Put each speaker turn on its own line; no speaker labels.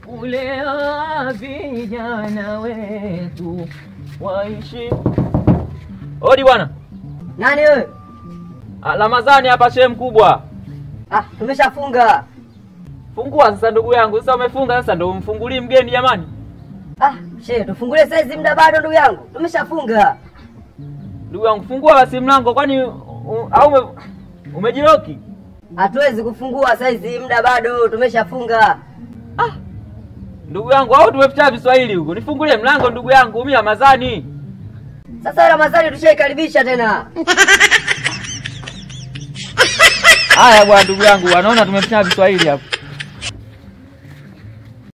kulea vijana wetu waishi. Odi bwana.
Nani wewe?
Ah, Ramadhani hapa shehe mkubwa.
Ah, tumeshafunga.
Fungua sasa ndugu yangu. Sasa umefunga sasa ndio umfungulie mgeni jamani.
Ah, shehe, tufungulie saizi muda bado ndugu yangu. Tumeshafunga.
Ndugu yangu fungua basi mlango kwani u- au ume, umejiroki?
Hatuwezi kufungua saizi muda bado tumeshafunga.
Ndugu yangu au tumeficha Kiswahili huko. Nifungulie mlango ndugu yangu, mimi Ramadhani.
Sasa Ramadhani tushaikaribisha tena.
Haya bwana ndugu yangu, wanaona tumeficha Kiswahili hapo.